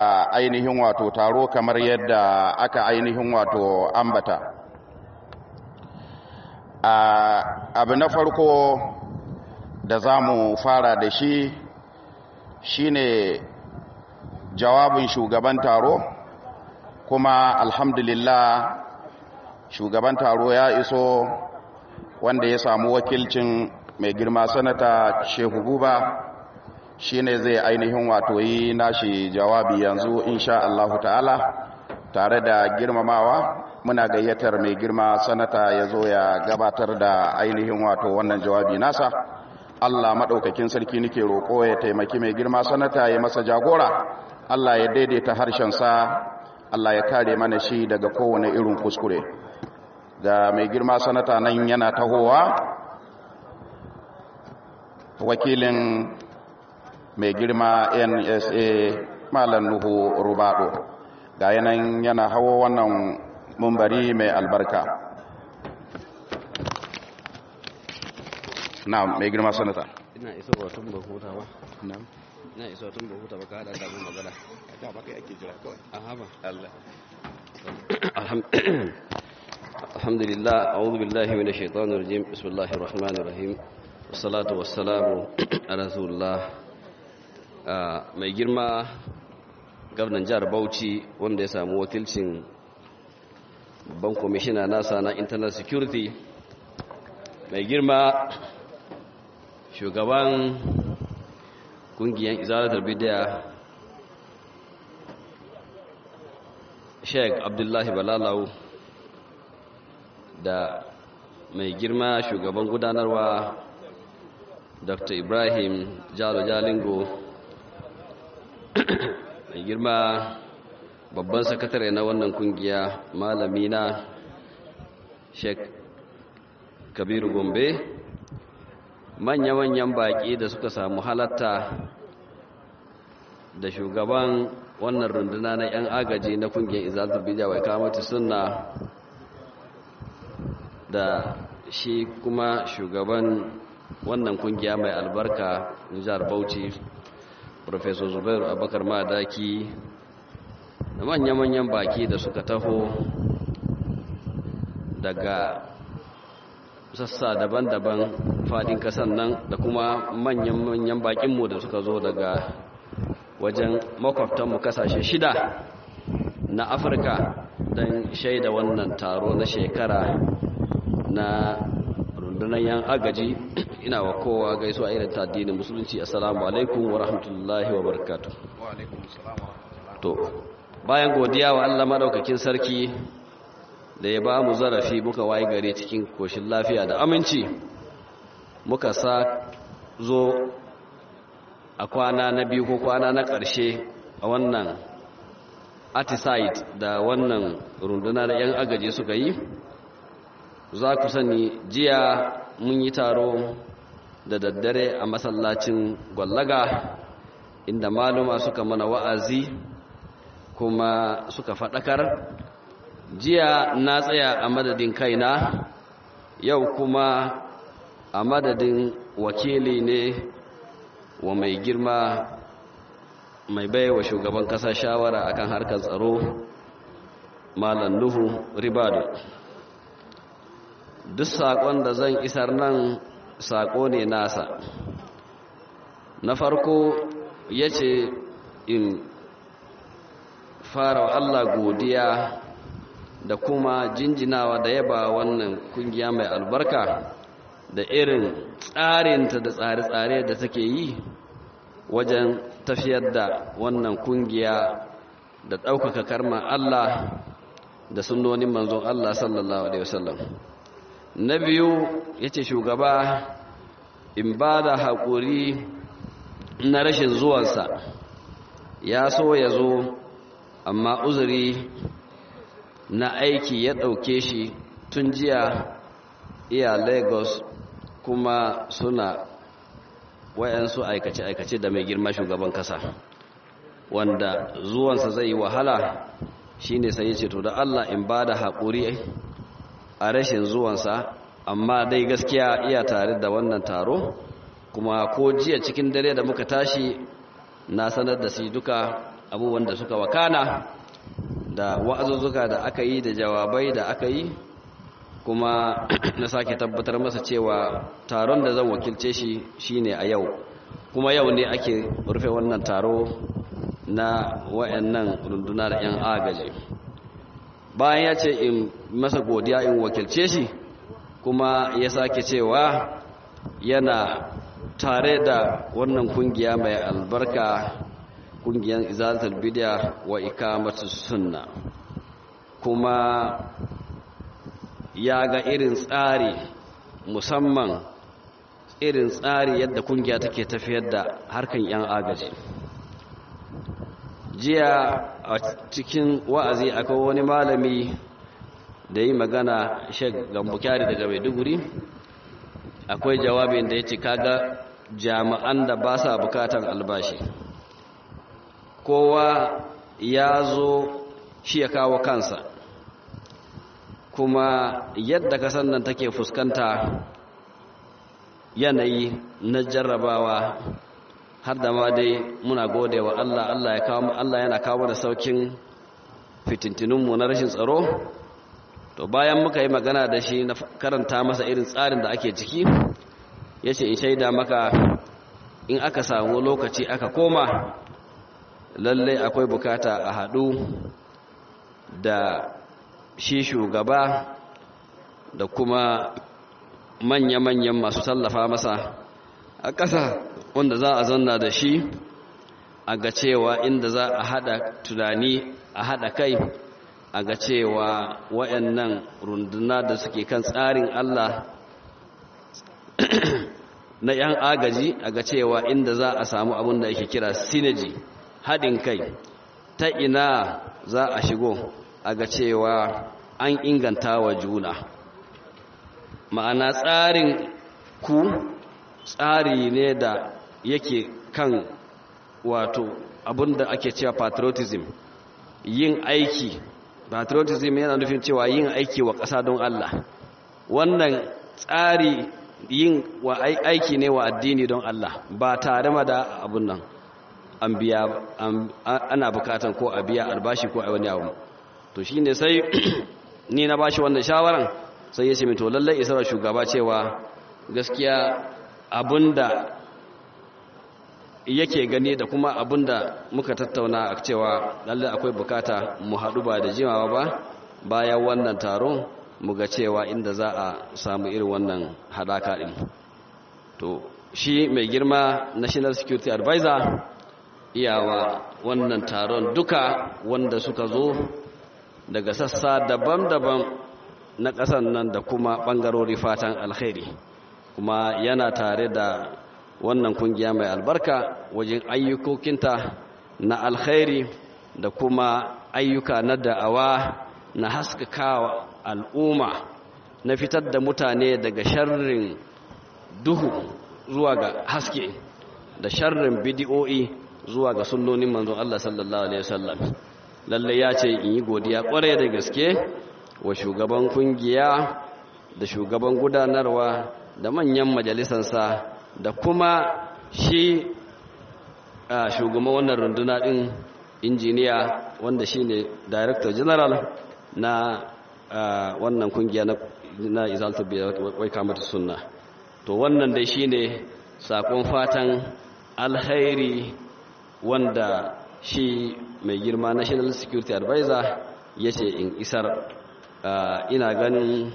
a ainihin wato taro kamar yadda aka ainihin wato ambata abu na farko da za mu fara da shi shine jawabin shugaban taro kuma alhamdulillah shugaban taro ya iso wanda ya samu wakilcin mai girma sanata shehu buba shine zai ainihin wato yi nashi jawabi yanzu insha Allahu ta'ala tare da girmamawa muna gayyatar mai girma sanata ya zo ya gabatar da ainihin wato wannan jawabi nasa Allah maɗaukakin sarki nake roƙo ya taimaki mai girma sanata ya masa jagora Allah ya daidaita harshensa Allah ya kare mana shi daga kowane irin kuskure ga mai girma sanata nan yana tahowa wakilin mai girma nsa malam nuhu rubado ga yanayin yana hawo wannan mumbari mai albarka na mai girma sanata ina iso wa tun ba huta ba ina iso tun ba huta ba ka hada samun magana ka ba kai ake jira kawai a haba Allah alhamdulillah a'udhu billahi minash shaitanir rajim bismillahir rahmanir rahim wassalatu wassalamu ala rasulillah mai girma gwamnan jihar Bauchi wanda ya samu wakilcin babban kwamishina nasa na internal security mai girma shugaban kungiyar izalatar bidiya sheik abdullahi balalau da mai girma shugaban gudanarwa dr ibrahim jalo jalingo mai girma babban sakatare na wannan kungiya malami na sheik kabiru gombe manya-manyan baƙi da suka samu halatta da shugaban wannan runduna na 'yan agaji na kungiyar izalatul bidya wai kamata sunna da shi kuma shugaban wannan kungiya mai albarka jihar bauchi professor zubairu abakar madaki da manya-manyan baki da suka taho daga sassa daban-daban fadin kasan nan da kuma manyan-manyan bakinmu da suka zo daga wajen makwabtanmu kasashe shida na afirka don shaida wannan taro na shekara na rundunar yan agaji ina wa kowa gaisuwa irin ta addinin musulunci assalamu alaikum wa rahmatullahi wa barakatuh to bayan godiya wa Allah madaukakin sarki da ya ba mu zarafi muka waye gare cikin koshin lafiya da aminci muka sa zo a kwana na biyu ko kwana na ƙarshe a wannan atisite da wannan runduna da 'yan agaji suka yi za ku sani jiya mun yi taro da daddare a masallacin gwallaga inda maluma suka mana wa'azi kuma suka faɗakar jiya na tsaya a madadin kaina yau kuma a madadin wakili ne wa mai girma mai baiwa shugaban kasa shawara akan harkar tsaro malam nuhu ribado duk saƙon da zan isar nan saƙo ne nasa na farko ya ce in fara wa Allah godiya da kuma jinjinawa da yaba wannan kungiya mai albarka da irin tsarinta da tsare-tsare da take yi wajen tafiyar da wannan kungiya da ɗaukaka karman Allah da sunnonin manzon Allah sallallahu Alaihi wasallam na biyu ya ce shugaba in ba da haƙuri na rashin zuwansa ya so ya zo amma uzuri na aiki ya ɗauke shi tun jiya iya lagos kuma suna wayansu aikace-aikace da mai girma shugaban kasa wanda zuwansa zai yi wahala shine sai ya ce to da allah in ba da haƙuri a rashin zuwansa amma dai gaskiya iya tare da wannan taro kuma ko jiya cikin dare da muka tashi na sanar da su duka abubuwan da suka wakana da wa'azuzzuka da aka yi da jawabai da aka yi kuma na sake tabbatar masa cewa taron da zan wakilce shi shine a yau kuma yau ne ake rufe wannan taro na wayannan runduna da 'yan agaji bayan ya ce in masa godiya in wakilce shi kuma ya sake cewa yana tare da wannan kungiya mai albarka kungiyar izalatul bid'a wa ikamatus sunna kuma ya ga irin tsari musamman irin tsari yadda kungiya take tafiyar da harkan yan agaji jiya a cikin wa'azi akwai wani malami da yi magana shek gambukari daga maiduguri akwai jawabin da ya ce kaga jami'an da ba sa bukatan albashi kowa ya zo shi ya kawo kansa kuma yadda kasan nan take fuskanta yanayi na jarrabawa har da ma dai muna gode wa Allah Allah ya kawo Allah yana kawo da saukin fitintinunmu na rashin tsaro to bayan muka yi magana da shi na karanta masa irin tsarin da ake ciki yace in shaida maka in aka samu lokaci aka koma lallai akwai bukata a haɗu da shi shugaba da kuma manya-manyan masu tallafa masa a ƙasa wanda za a zanna da shi a ga cewa inda za a haɗa tunani a haɗa kai a ga cewa wayannan runduna da suke kan tsarin Allah na 'yan agaji a ga cewa inda za a samu abin da yake kira synergy haɗin kai ta ina za a shigo a ga cewa an inganta wa juna ma'ana tsarin ku tsari ne da yake kan wato abinda ake cewa patriotism yin aiki patriotism yana nufin cewa yin aiki wa ƙasa don Allah wannan tsari yin wa aiki ne wa addini don Allah ba tare ma da abun nan an biya ana bukatan ko a biya albashi ko a wani abu to shine sai ni na bashi wannan shawaran sai ya ce min to lallai isar shugaba cewa gaskiya abinda yake gani da kuma abinda muka tattauna a cewa lallai akwai bukata mu haɗu ba da jimawa ba bayan wannan taron mu ga cewa inda za a samu irin wannan haɗaka ɗin to shi mai girma national security advisor iyawa wannan taron duka wanda suka zo daga sassa daban-daban na ƙasan nan da kuma ɓangarori fatan alkhairi kuma yana tare da wannan kungiya mai albarka wajen ayyukokinta na alkhairi da kuma ayyuka na da'awa na haskakawa al'umma na fitar da mutane daga sharrin duhu zuwa ga haske da sharrin bidiyo'i zuwa ga sunnonin manzon Allah sallallahu alaihi wasallam lalle ya ce in yi godiya kware da gaske wa shugaban kungiya da shugaban gudanarwa da manyan majalisansa da kuma shi shugaban wannan runduna din injiniya wanda shine director general na wannan kungiya na izalta wai kamata sunna to wannan dai shine sakon fatan alkhairi wanda shi mai girma national security advisor ya ce in isar ina ganin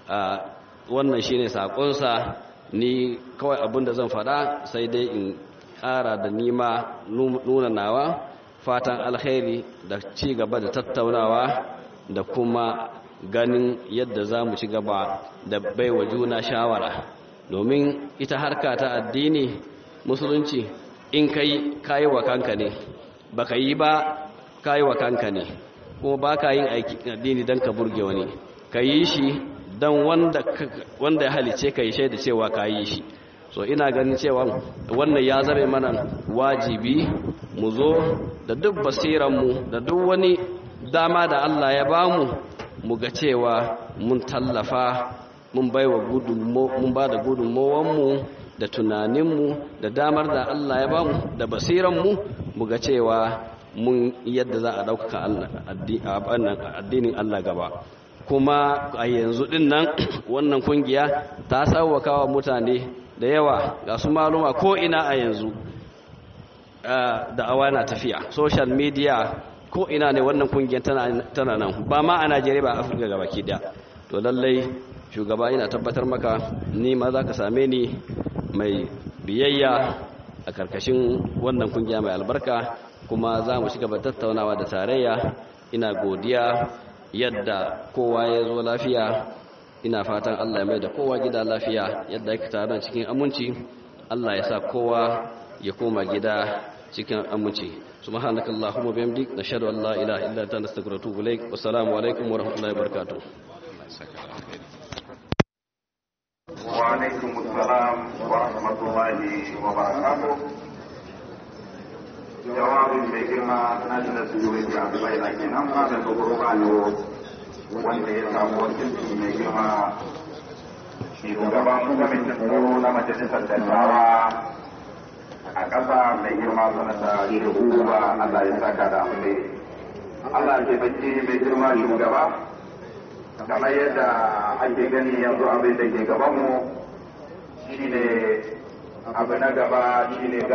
wannan shine sakonsa ni kawai abinda zan faɗa sai dai in ƙara da nima nuna nawa fatan alkhairi da ci gaba da tattaunawa da kuma ganin yadda za mu ci gaba da baiwa juna shawara domin ita harka ta addini musulunci in kai kayi wa kanka ne baka yi ba kayi wa kanka ne kuma ba ka yin addini don ka burge wani ka yi shi don wanda ya halice ka yi shaida cewa ka yi shi so ina ganin cewa wannan ya zame mana wajibi mu zo da duk basiranmu da duk wani dama da Allah ya bamu mu ga cewa mun tallafa mun baiwa mun ba da gudunmowanmu da tunaninmu da damar da Allah ya bamu da basiranmu mu ga cewa mun yadda za a ɗaukaka addinin Allah gaba kuma a yanzu ɗin nan wannan kungiya ta sauwaka wa mutane da yawa ga su maluma ko ina a yanzu da awa na tafiya social media ko ina ne wannan kungiyar tana nan ba ma a najeriya ba a afirka gaba ke da to lallai shugaba ina tabbatar maka ni ma za ka same ni mai biyayya a karkashin wannan kungiya mai albarka kuma za mu shiga tattaunawa da tarayya ina godiya yadda kowa ya zo lafiya ina fatan allah ya mai da kowa gida lafiya yadda ya taron cikin aminci allah ya sa kowa ya koma gida cikin aminci subhanaka allahumma bihamdik nashhadu an la ilaha illa anta nastaghfiruka wa atubu ilaik wassalamu alaikum wa rahmatullahi wa barakatuh wa alaikum assalam wa rahmatullahi wa barakatuh jawabin mai girma na da security a dubai na kenan ma da dogoro bayo wanda ya samu wakilci mai girma shugaban kwamitin tsaro na majalisar dattawa a ƙasa mai girma sanata shehu ba Allah ya saka da amfani Allah ke bacci mai girma shugaba kamar yadda ake gani yanzu abin da ke gabanmu shine abu na gaba shine